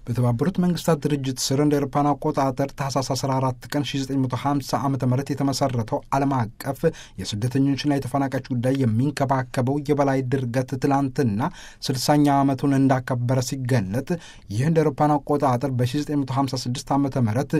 በተባበሩት መንግስታት ድርጅት ስር እንደ ኤሮፓን አቆጣጠር ታህሳስ 14 ቀን 1950 ዓ ም የተመሰረተው ዓለም አቀፍ የስደተኞችና የተፈናቃዮች ጉዳይ የሚንከባከበው የበላይ ድርገት ትላንትና 60ኛ ዓመቱን እንዳከበረ ሲገለጥ ይህ እንደ ኤሮፓን አቆጣጠር በ1956 ዓ ም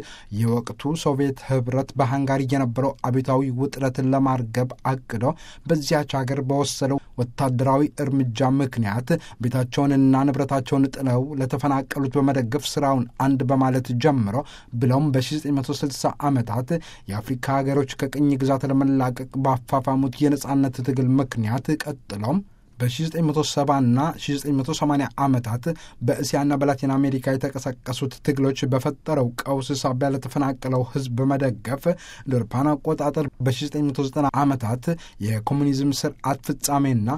የወቅቱ ሶቪየት ህብረት በሃንጋሪ የነበረው አብዮታዊ ውጥረትን ለማርገብ አቅዶ በዚያች ሀገር በወሰደው ወታደራዊ እርምጃ ምክንያት ቤታቸውንና ንብረታቸውን ጥለው ለተፈናቀሉት በመደገፍ ስራውን አንድ በማለት ጀምሮ ብለውም በ1960 ዓመታት የአፍሪካ ሀገሮች ከቅኝ ግዛት ለመላቀቅ ባፋፋሙት የነጻነት ትግል ምክንያት ቀጥለውም በ1970 እና 1980 ዓመታት በእስያና በላቲን አሜሪካ የተቀሰቀሱት ትግሎች በፈጠረው ቀውስ ሳቢያ ለተፈናቀለው ህዝብ በመደገፍ እንደ አውሮፓውያን አቆጣጠር በ1990 ዓመታት የኮሙኒዝም ስርዓት ፍጻሜና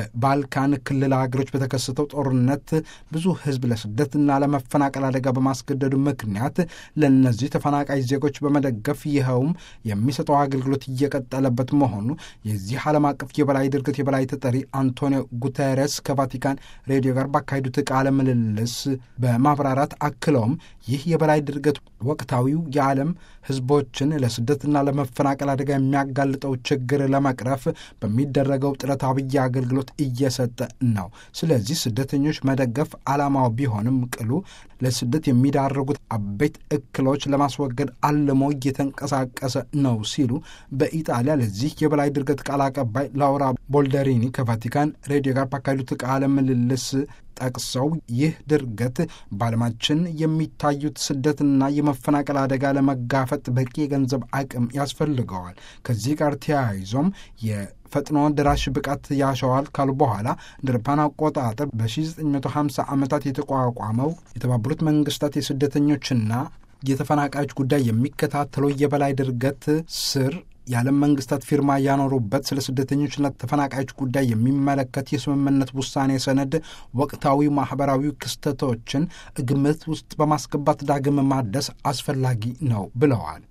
በባልካን ክልል ሀገሮች በተከሰተው ጦርነት ብዙ ህዝብ ለስደትና ለመፈናቀል አደጋ በማስገደዱ ምክንያት ለእነዚህ ተፈናቃይ ዜጎች በመደገፍ ይኸውም የሚሰጠው አገልግሎት እየቀጠለበት መሆኑ የዚህ ዓለም አቀፍ የበላይ ድርገት የበላይ ተጠሪ አንቶኒ አንቶኒዮ ጉተሬስ ከቫቲካን ሬዲዮ ጋር ባካሄዱት ቃለ ምልልስ በማብራራት አክለውም ይህ የበላይ ድርገት ወቅታዊው የዓለም ህዝቦችን ለስደትና ለመፈናቀል አደጋ የሚያጋልጠው ችግር ለመቅረፍ በሚደረገው ጥረት አብይ አገልግሎት እየሰጠ ነው። ስለዚህ ስደተኞች መደገፍ ዓላማው ቢሆንም ቅሉ ለስደት የሚዳረጉት አበይት እክሎች ለማስወገድ አልሞ እየተንቀሳቀሰ ነው ሲሉ በኢጣሊያ ለዚህ የበላይ ድርገት ቃል አቀባይ ላውራ ቦልደሪኒ ከቫቲካን ሬዲዮ ጋር ባካሄዱት ቃለ ምልልስ ጠቅሰው ይህ ድርገት በዓለማችን የሚታዩት ስደትና የመፈናቀል አደጋ ለመጋፈጥ በቂ የገንዘብ አቅም ያስፈልገዋል። ከዚህ ጋር ተያይዞም የፈጥኖ ደራሽ ብቃት ያሸዋል ካሉ በኋላ እንደ አውሮፓውያን አቆጣጠር በ1950 ዓመታት የተቋቋመው የተባበሩት መንግስታት የስደተኞችና የተፈናቃዮች ጉዳይ የሚከታተለው የበላይ ድርገት ስር የዓለም መንግስታት ፊርማ ያኖሩበት ስለ ስደተኞችና ተፈናቃዮች ጉዳይ የሚመለከት የስምምነት ውሳኔ ሰነድ ወቅታዊ ማህበራዊ ክስተቶችን ግምት ውስጥ በማስገባት ዳግም ማደስ አስፈላጊ ነው ብለዋል።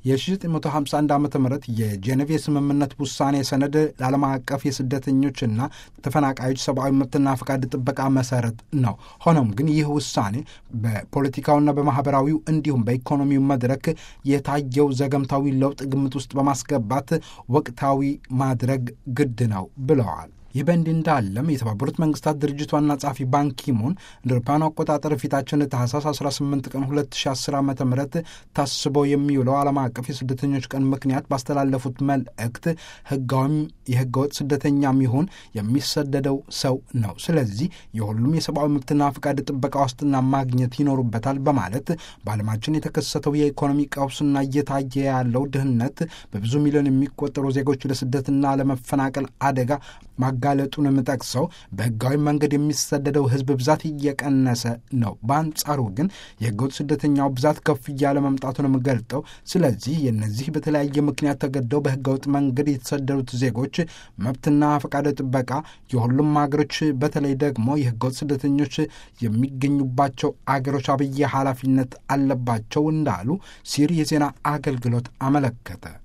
የ1951 ዓ ም የጄኔቭ የስምምነት ውሳኔ ሰነድ ለዓለም አቀፍ የስደተኞችና ተፈናቃዮች ሰብአዊ መብትና ፈቃድ ጥበቃ መሰረት ነው። ሆኖም ግን ይህ ውሳኔ በፖለቲካውና በማህበራዊው እንዲሁም በኢኮኖሚው መድረክ የታየው ዘገምታዊ ለውጥ ግምት ውስጥ በማስገባት ወቅታዊ ማድረግ ግድ ነው ብለዋል። ይህ በእንዲህ እንዳለም የተባበሩት መንግስታት ድርጅት ዋና ጸሐፊ ባንኪሙን እንደ አውሮፓውያኑ አቆጣጠር ፊታችን ታህሳስ 18 ቀን 2010 ዓ ም ታስበው የሚውለው ዓለም አቀፍ የስደተኞች ቀን ምክንያት ባስተላለፉት መልእክት ህጋዊም የህገወጥ ስደተኛም ይሁን የሚሰደደው ሰው ነው። ስለዚህ የሁሉም የሰብአዊ መብትና ፍቃድ ጥበቃ ዋስትና ማግኘት ይኖሩበታል በማለት በዓለማችን የተከሰተው የኢኮኖሚ ቀውስና እየታየ ያለው ድህነት በብዙ ሚሊዮን የሚቆጠሩ ዜጎች ለስደትና ለመፈናቀል አደጋ ማጋለጡንም ጠቅሰው በህጋዊ መንገድ የሚሰደደው ህዝብ ብዛት እየቀነሰ ነው። በአንጻሩ ግን የህገወጥ ስደተኛው ብዛት ከፍ እያለ መምጣቱንም ገልጠው ስለዚህ የነዚህ በተለያየ ምክንያት ተገደው በህገወጥ መንገድ የተሰደዱት ዜጎች መብትና ፈቃደ ጥበቃ የሁሉም ሀገሮች በተለይ ደግሞ የህገወጥ ስደተኞች የሚገኙባቸው አገሮች አብይ ኃላፊነት አለባቸው እንዳሉ ሲር የዜና አገልግሎት አመለከተ።